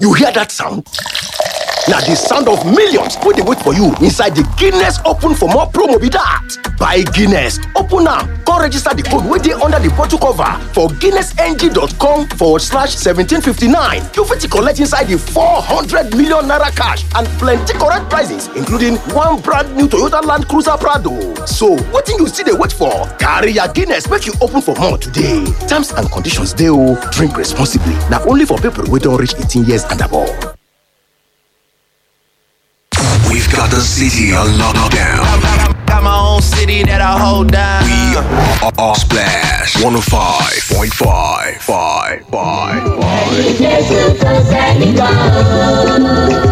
You hear that sound? na the sound of millions wey dey wait for you inside the guinness open for more promo be that buy guinness open am come register the code wey dey under the bottle cover for guinnessng.com forward slash 1759 you fit collect inside the 400 million naira cash and plenty correct prizes including one brand new toyota land cruiser prado so wetin you still dey wait for carry your guinness make you open for more today terms and conditions dey o drink responsibly na only for people wey don reach 18 years and above. We've got the city on lockdown. Got my own city that I hold down. We are, are Splash 105.5. Five, five, five. Jésù tó sẹ́ni kan.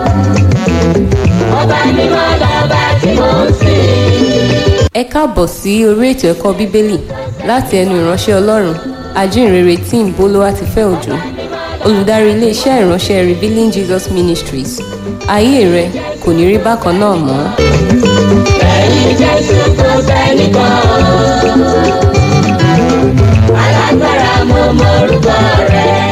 Ọba mímọ́ lọ́ba tí mò ń sìn. ẹ káàbọ̀ sí orí ètò ẹ̀kọ́ bíbélì láti ẹnu ìránṣẹ́ ọlọ́run ajínrere tim bolúwatifẹ́ òjò olùdarí iléeṣẹ́ ìránṣẹ́ revealing jesus ministries ayé rẹ kò ní rí bákan náà mọ́. Ẹ̀yin Jésù tó sẹ́ni kan. Alágbára mo mọ̀rúkọ rẹ̀.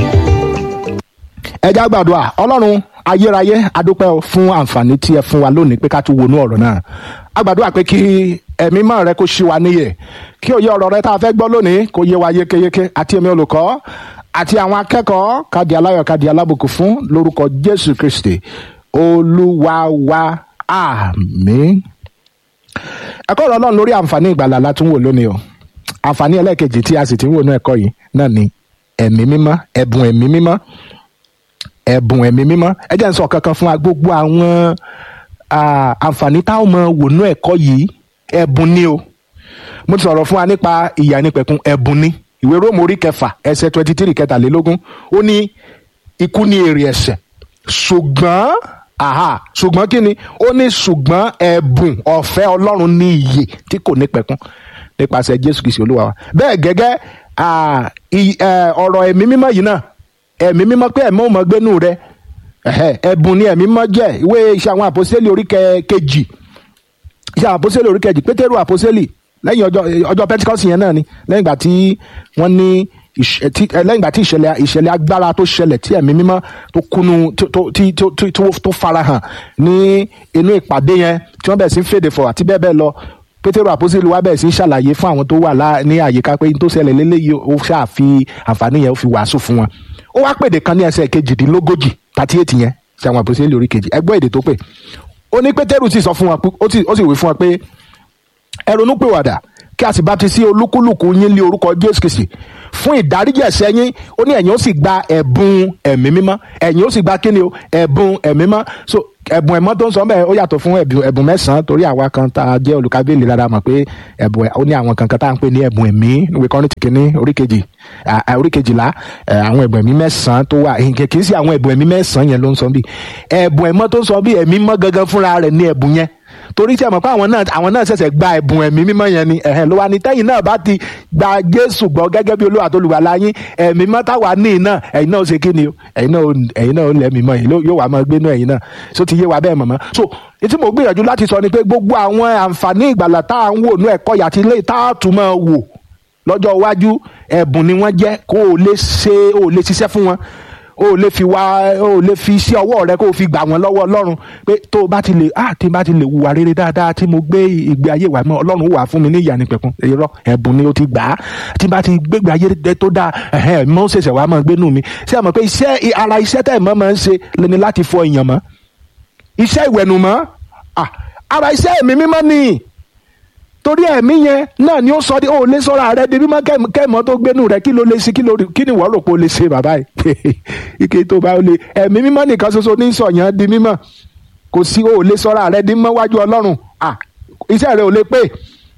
ẹ já gbàdúrà ọlọ́run ayérayé adúpẹ́ o fún àǹfààní tí ẹ fún wa lónìí pé ká tún wọnú ọ̀rọ̀ náà a gbàdúrà pé kí ẹ̀mí mọ́ rẹ kó ṣí wa níyè kí òye ọ̀rọ̀ rẹ tá a fẹ́ gbọ́ lónìí kó yé wa yékéyéké àti èmi olùkọ́ àti àwọn akẹ́kọ̀ọ́ kádi aláyọ̀ kádi alábùkún fún lórúkọ jésù kristi olúwa wa àmín ẹ̀kọ́ ọ̀rọ̀ ọlọ́run lórí àǹfààní ìgbàlà la tún wò lónìí o àǹfààní ẹlẹ́ẹ̀kejì tí a sì ti ń wò ní ẹ̀kọ́ yìí náà ni ẹ̀mí mímọ́ ẹ̀bùn ẹ̀mí mímọ́ ẹ̀bùn ẹ̀mí mímọ́ ẹ jẹ́ n sọ kankan fún wa gbogbo àwọn ah, àǹfààní táwọn ọmọ wò ní ẹ̀kọ́ yìí ẹ̀bùn ni o mo ti sọ̀rọ̀ fún wa nípa ìyà nípẹ̀kun ẹ̀bùn ni ìwé róòmù orí kẹfà ẹsẹ̀ twenty three kẹtàlélógún ó ní ikú ní èrè ẹ̀ṣẹ̀ ṣùgbọ́n aha ṣùgbọ́n kí ni ó ní ṣùgbọ́n ẹ̀bùn ọ̀fẹ́ ọlọ́run ní iyè tí kò nípẹ̀kun nípasẹ̀ jésù kìí ṣe olúwa wa bẹ́ẹ̀ gẹ́gẹ́ ah, i- eh, ọ̀rọ̀ ẹ̀mí mímọ́ yìí náà ẹ̀mí mímọ́ pé ẹ̀mí ò mọ gbénú rẹ ẹ̀hẹ́, ẹ̀bùn ni ẹ̀mí mímọ́ jẹ́ ìwé iṣẹ́ àwọn àpòsílẹ̀ orí kẹ- kejì iṣẹ́ àwọn àpòsílẹ̀ orí kejì pétérù àpòsílẹ̀ lẹ́yìn ọjọ́ ọjọ́ pentikọ́sì yẹn náà ni lẹ́yìn ìgbà tí wọ́n ní ìṣ- eh, tí- eh, lẹ́yìn ìgbà tí ìṣẹ̀lẹ̀ ìṣẹ̀lẹ̀ agbára tó ṣẹlẹ̀ tí ẹ̀mí mímọ́ tó kúnú tó- tó- tí- tó- tó- tó- tó farahàn ní inú ìpàdé yẹn tí wọ́n bẹ̀rẹ̀ sí ń fèdè fọ̀ àti bẹ́ẹ̀ bẹ́ẹ̀ lọ pétérù àpòsílẹ̀ wa bẹ̀rẹ̀ sí ń ṣàlàyé fún àwọn tó wà lá- ní àyíká pé n tó ṣẹlẹ̀ lélẹ́yìí ó ṣáà fi àǹfààní yẹn ó fi wàásù fún wọn ó wá pèdè kan ní ẹsẹ̀ kejìdínlógójì thirty eight yẹn ṣe àwọn àpòsílẹ̀ orí kejì ẹgbọ́ èdè tó pè ó ní pétérù sì sọ fún wọn pé- ó sì- ó sì wí fún wọn pé ẹ ronú pìwàdà kí a sì bá ti sí olúkúlùkù yín lé orúkọ jésù kìsì fún ìdáríjì ẹ̀ṣẹ̀ yín ó ní ẹ̀yin ó sì gba ẹ̀bùn ẹ̀mí mímọ́ ẹ̀yin ó sì gba kíni o ẹ̀bùn ẹ̀mí mímọ́ so ẹ̀bùn ẹ̀mọ́ tó ń sọ bẹ́ẹ̀ ó yàtọ̀ fún ẹ̀bùn ẹ̀bùn mẹ́sàn-án torí àwa kan tá a jẹ́ olùkábíyèlé rárá mọ̀ pé ẹ̀bùn ẹ̀- ó ní àwọn kankan tá à ń pè ní ẹ̀bùn ẹ̀mí níwèé kọ́rin kìíní orí kejì à- à, orí kejìlá ẹ̀, àwọn ẹ̀bùn ẹ̀mí mẹ́sàn-án tó wà kì kì í sí àwọn ẹ̀bùn ẹ̀mí mẹ́sàn-án yẹn ló ń sọ bí ẹ̀bùn ẹ̀mọ́ tó ń sọ bí ẹ̀mí mọ́ gangan fúnra rẹ̀ ní ẹ̀bùn yẹn torí tí a mọ̀ pé àwọn náà àwọn náà ṣẹ̀ṣẹ̀ gba ẹ̀bùn ẹ̀mí mímọ́ yẹn ni ẹ̀hẹ́n ló wá ní tẹ́yìn náà bá ti gba jésù gbọ́ gẹ́gẹ́ bí olúwa tó lùwà láyín ẹ̀mí mọ́ táwa ní iná ẹ̀yin náà ó ṣe kí ni o ẹ̀yin náà ó- ẹ̀yin náà ó lẹ́mìí mọ́ yìí yóò wá máa gbénú ẹ̀yin náà so ti yé wa bẹ́ẹ̀ mọ̀mọ́ so etí mo gbìyànjú láti sọ ni pé gbogbo àwọn àǹfààní ìgbàlà tá à ń wò ní ẹ̀kọ́ yàtí ilé tá a tún máa wò lọ́jọ́ iwájú ẹ̀bùn ni wọ́n jẹ́ kó o lè ṣe o lè ṣiṣẹ́ fún wọn o ò lè fi wá o ò lè fi iṣẹ́ ọwọ́ rẹ kó o fi gbà wọ́n lọ́wọ́ ọlọ́run pé tó o bá ti lè ah tí n bá ti lè hùwà rere dáadáa tí mo gbé ìgbé ayé wa mọ́ ọlọ́run ó wà fún mi ní ìyà nípẹ̀kun irọ́ ẹ̀bùn ni o ti gbà á tí n bá ti gbégbé ayé rẹ tó dáa ẹ̀hẹ́n mọ́ ṣẹ̀ṣẹ̀ wàá máa gbénú mi ṣé àmọ́ pé iṣẹ́ ara iṣẹ́ tẹ̀ mọ́ máa ń ṣe lẹni láti fọ èèyàn mọ́ iṣẹ́ ìwẹ̀nùmọ́ ah ara iṣẹ́ ẹ̀mí mímọ́ nìyí torí ẹ̀mí yẹn náà ni ó sọ de ó lè sọ́ra rẹ di mímọ́ kẹ́m- kẹ́mọ́ tó gbénu rẹ kí ló lè ṣe kí ló kí ni wọ́n rò pé ó lè ṣe bàbá yìí ike tó bá ó lè ẹ̀mí mímọ́ nìkan ṣoṣo ní sọ̀yàn di mímọ́ kò sí ó lè sọ́ra rẹ di mímọ́ wájú ọlọ́run ah iṣẹ́ rẹ ò lè pé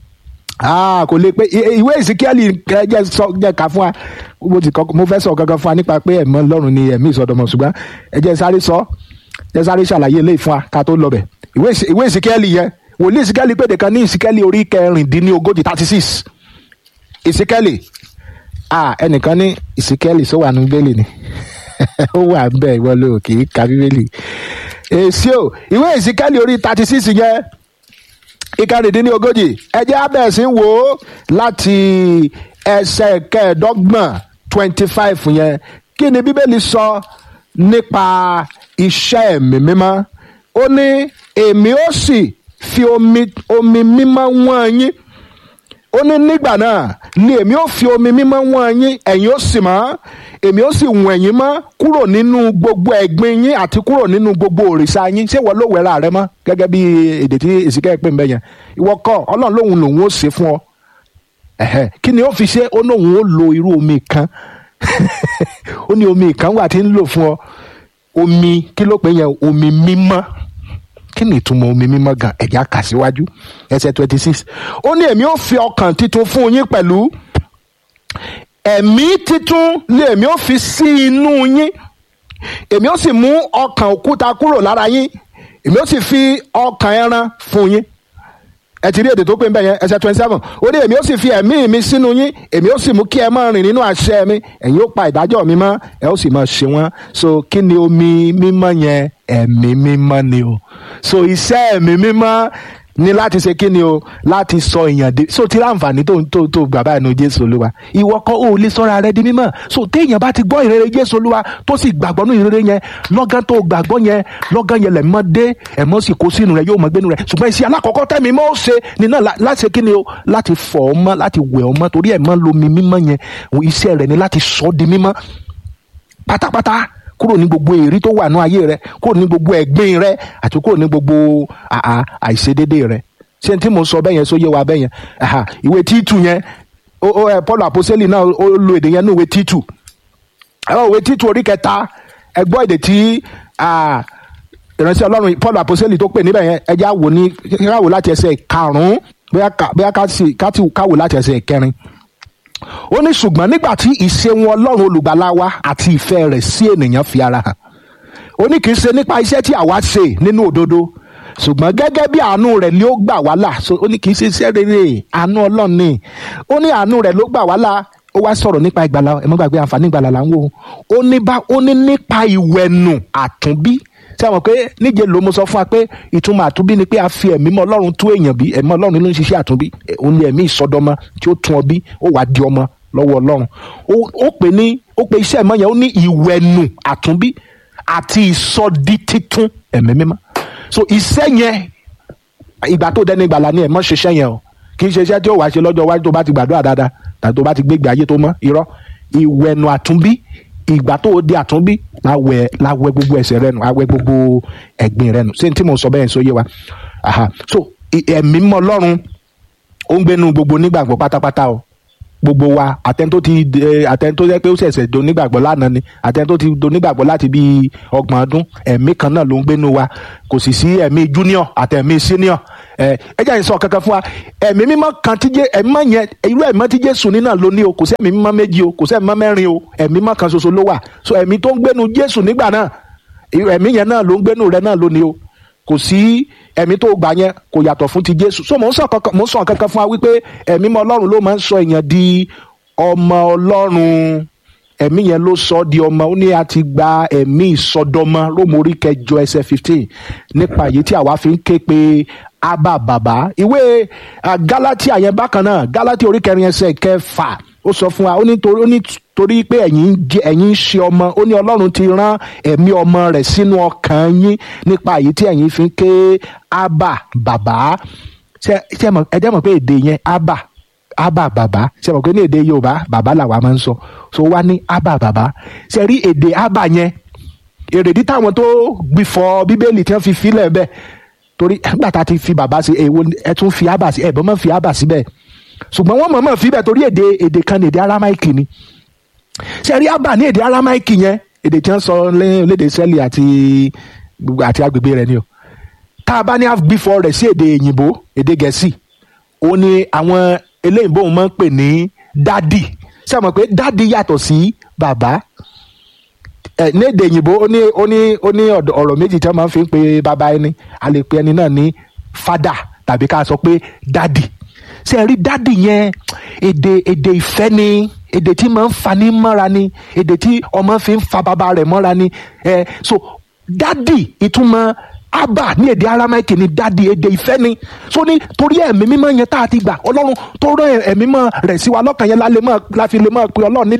ah kò lè pé I- ìwé ìsíkíẹ́lì jẹ́ sọ jẹ́ ká fún wa mo ti kọ́ mo fẹ́ sọ kankan fún wa nípa pé ẹ̀mí ọlọ́run ni ẹ̀mí ìsọdọ̀mọ̀ ṣùgbọ́n ẹ jẹ́ sáré sọ jẹ́ sáré ṣàlàyé eléyìí fún wa ká tó lọ bẹ̀ ìwé ìsí- ìwé ìsíkíẹ́lì yẹn wòlíì ìsíkẹ́lì pèdè kan ní ìsíkẹ́lì orí kẹrìndínlógójì thirty six ìsíkẹ́lì ah ẹnìkan ní ìsíkẹ́lì sọ wà ní bíbélì ni ó wà ń bẹ̀ ìwọ ló kì í ka bíbélì èsì o ìwé ìsíkẹ́lì orí thirty six yẹn ìkẹrìndínlógójì ẹjẹ́ abẹ́ẹ̀sì wò ó láti ẹsẹ̀ kẹẹ̀ẹ́dọ́gbọ̀n twenty five yẹn kí ni bíbélì sọ nípa iṣẹ́ ẹ̀mí mímọ́ ó ní èmi ó sì fi omi omi mímọ́ wọ́n yín ó ní nígbà náà ni èmi ó fi omi mímọ́ wọ́n yín ẹ̀yin ó sì mọ́ èmi ó sì wọ̀n yín mọ́ kúrò nínú gbogbo ẹ̀gbin yín àti kúrò nínú gbogbo òrìṣà yín ṣé wọ́n ló wẹ̀ra rẹ mọ́ gẹ́gẹ́ bí èdè tí èsìkẹ́ pè ń bẹ yẹn ìwọ kọ́ ọlọ́run lòun lòun ó ṣe fún ọ ẹ̀hẹ́ kí ni ó fi ṣe ó lóun ó lo irú omi kan ó ní omi kan wà tí ń lò fún ọ omi kí ló pè yẹn omi mímọ́ kí ni ìtumọ̀ omi mímọ́ gan ẹ̀já kà síwájú ẹsẹ̀ twenty six ó ní èmi ó fi ọkàn titun fún yín pẹ̀lú ẹ̀mí titun ni èmi ó fi sí inú yín èmi ó sì mú ọkàn òkúta kúrò lára yín èmi ó sì fi ọkàn ẹran fún yín ẹ ti rí èdè tó pé ń bẹ yẹn ẹsẹ̀ twenty seven ó ní èmi ó sì fi ẹ̀mí mi sínú yín èmi ó sì mú kí ẹ máa rìn nínú àṣẹ mi ẹ̀yin ó pa ìdájọ́ mi mọ́ ẹ ó sì máa ṣe wọ́n so kí ni omi mímọ́ yẹn ẹ̀mí mímọ́ ni o so iṣẹ́ ẹ̀mí mímọ́ ní láti ṣe kí ni o láti sọ èèyàn dé so tí láǹfààní tó tó tó gbà báyìí nu jésù olúwa ìwọ kọ́ ò lè sọ́ra rẹ di mímọ́ so téèyàn bá ti gbọ́ ìrere jésù olúwa tó sì gbàgbọ́ nínú ìrere yẹn lọ́gán tó gbàgbọ́ yẹn lọ́gán yẹn lẹ̀ mọ́ dé ẹ̀mọ́ sì kó sínú rẹ yóò mọ́ gbénu rẹ ṣùgbọ́n iṣẹ́ alákọ̀ọ́kọ́ tẹ̀mí mọ́ ó ṣe ni náà lá- láti ṣe kí ni o láti fọ̀ ọ́ mọ́ láti wẹ̀ ọ́ mọ́ torí ẹ̀mọ́ lomi mímọ́ yẹn iṣẹ́ rẹ̀ ni láti sọ ọ́ di mímọ́ pátápátá kúrò ní gbogbo èrí tó wà ní ayé rẹ kúrò ní gbogbo ẹ̀gbin rẹ àti kúrò ní gbogbo àà àìṣedédé rẹ ṣé n tí mo sọ bẹ́ẹ̀ yẹn sóyè wa bẹ́ẹ̀ yẹn Aha, ìwé títù yẹn ó ó ẹ paul àpọ́sẹ́lì náà ó lo èdè yẹn ní ìwé títù ẹ̀rọ ìwé títù orí kẹta ẹ gbọ́ èdè tí ah, ìránṣẹ́ ọlọ́run paul àpọ́sẹ́lì tó pè níbẹ̀ yẹn ẹ já wò ní ká wò láti ẹsẹ̀ karùn-ún bóyá ká- bóyá ká sì- ká ti- ká wò láti ẹsẹ̀ kẹrin ó ní ṣùgbọ́n nígbà tí ìṣeun ọlọ́run olùgbàlà wa àti ìfẹ́ rẹ̀ sí ènìyàn fi ara hàn ó ní kì í ṣe nípa iṣẹ́ tí àwa ṣe nínú òdodo ṣùgbọ́n gẹ́gẹ́ bí àánú rẹ̀ ni ó gbà wá là so ó ní kì í ṣe iṣẹ́ rere àánú ọlọ́run ni ó ní àánú rẹ̀ ló gbà wá là ó wá sọ̀rọ̀ nípa ìgbàlà ẹ má gbàgbé àǹfààní ìgbàlà là ń wò ó ní bá ó ní nípa ìwẹ̀nù àtúnbí ṣé àwọn pé níje ló mo sọ fún wa pé ìtumọ̀ àtúnbí ni pé a fi ẹ̀mí mọ́ ọlọ́run tú èèyàn bí ẹ̀mí ọlọ́run ló ń ṣiṣẹ́ àtúnbí ẹ̀, òun ni ẹ̀mí ìsọdọmọ tí ó tún ọ bí ó wàá di ọmọ lọ́wọ́ ọlọ́run ó ó pè ní ó pe iṣẹ́ ẹ̀mọ́ yẹn ó ní ìwẹ̀nù àtúnbí àti ìsọdi títún ẹ̀mí mímọ́ so iṣẹ́ yẹn ìgbà tó dẹni ìgbàlà ni ẹ̀ mọ́ ṣiṣẹ́ yẹn o kì í ṣe iṣẹ́ tí ó wàá ṣe lọ́jọ́ iwájú tó bá ti gbàdúrà dáadáa tàbí tó bá ti gbégbé ayé tó mọ́ irọ́ ìwẹ̀nù àtúnbí ìgbà tó di àtúnbí láwẹ̀ láwẹ̀ gbogbo ẹ̀ṣẹ̀ rẹ nù àwẹ̀ gbogbo ẹ̀gbin rẹ nù ṣé n tí mo sọ bẹ́ẹ̀ sọ yé wa Aha. so ì- ẹ̀mí mọ́ ọlọ́run ó ń gbénu gbogbo nígbàgbọ́ pátápátá o gbogbo wa àtẹn tó ti ẹ, àtẹn tó jẹ́ pé ó ṣẹ̀ṣẹ̀ do nígbàgbọ́ lánàá ni àtẹn tó ti do nígbàgbọ́ láti bí ọgbọ̀n ọdún ẹ̀mí kan náà ló ń gbénu wa kò sì sí ẹ̀mí junior àtẹ̀mí senior ẹ ẹ jẹ́ àyìnsọ kankan fún wa ẹ̀mí mímọ́ kan tí jẹ́ ẹ̀mí mọ́ yẹn irú ẹ̀mí tí Jésù ní náà ló ní o kò sí ẹ̀mí mímọ́ méjì o kò sí ẹ̀mí mímọ́ mẹ́rin o ẹ̀mí mímọ́ kan ṣoṣo ló wà so ẹ̀mí tó ń gbénu Jésù nígbà náà irú ẹ̀mí yẹn náà ló ń gbénu rẹ náà ló ní o kò sí ẹ̀mí tó gbà yẹn kò yàtọ̀ fún ti Jésù so mò ń sọ kankan mò ń sọ kankan fún wa wípé ẹ̀mí mọ́ Ọlọ́run ló máa ń sọ èèyàn di ọmọ Ọlọ́run ẹ̀mí yẹn ló sọ ọ́ di ọmọ ó ní a ti gba ẹ̀mí ìsọdọmọ rómù orí kẹjọ ẹsẹ̀ fifteen nípa èyí tí àwa fi ń ké pe abba bàbá ìwé ah, Gálátíà yẹn bákan náà Gálátíà orí kẹrin ẹsẹ̀ kẹfà ó sọ fún wa ó ní torí ó ní torí pé ẹ̀yin ń jẹ́ ẹ̀yin ń ṣe ọmọ ó ní Ọlọ́run ti rán ẹ̀mí ọmọ rẹ̀ sínú ọkàn yín nípa èyí tí ẹ̀yin fi ń ké abba bàbá ṣe ṣe mọ̀ ẹ jẹ́ mọ̀ pé èdè yẹn abba abba bàbá ṣe mọ̀ pé ní èdè yorùbá bàbá làwa máa ń sọ so wá ní abba bàbá ṣe rí èdè abba yẹn èrèdí táwọn tó gbìfọ̀ bíbélì tí wọ́n fi filẹ̀ bẹ́ẹ̀ torí nígbà tá a ti fi bàbá sí èwo ẹ tún fi abba sí ẹ bọ́ mọ́ fi abba síbẹ̀ ṣùgbọ́n wọ́n mọ̀ mọ́ fi bẹ́ẹ̀ torí èdè èdè kan ní èdè aramaiki ni ṣe rí abba ní èdè aramaiki yẹn èdè tí wọ́n sọ lé- lédè sẹ́lì àti àti agbègbè rẹ̀ ni o tá a bá ní half before rẹ̀ sí èdè òyìnbó èdè gẹ̀ẹ́sì ó ní àwọn eléyìnbó wọn máa ń pè ní dádì ṣé ẹ mọ̀ pé dádì yàtọ̀ sí bàbá ẹ ní èdè òyìnbó ó ní ó ní ó ní ọ̀dọ̀- ọ̀rọ̀ méjì tí wọ́n máa ń fi ń pe bàbá ẹni a lè pe ẹni náà ní fada tàbí ká sọ pé dádì ṣé ẹ rí dádì yẹn èdè èdè ìfẹ́ ni èdè tí máa ń fani mọ́ra ni èdè tí ọmọ fi ń fa bàbá rẹ̀ mọ́ra ni ẹ so dádì ìtumọ̀ abba ní èdè aramaiki ní dádì èdè ìfẹ́ ni so ní torí ẹ̀mí mímọ́ yẹn tá a ti gbà ọlọ́run tó rán ẹ̀mí mímọ́ rẹ̀ sí wa lọ́kàn yẹn la lè máa la fi lè máa pe ọlọ́run ní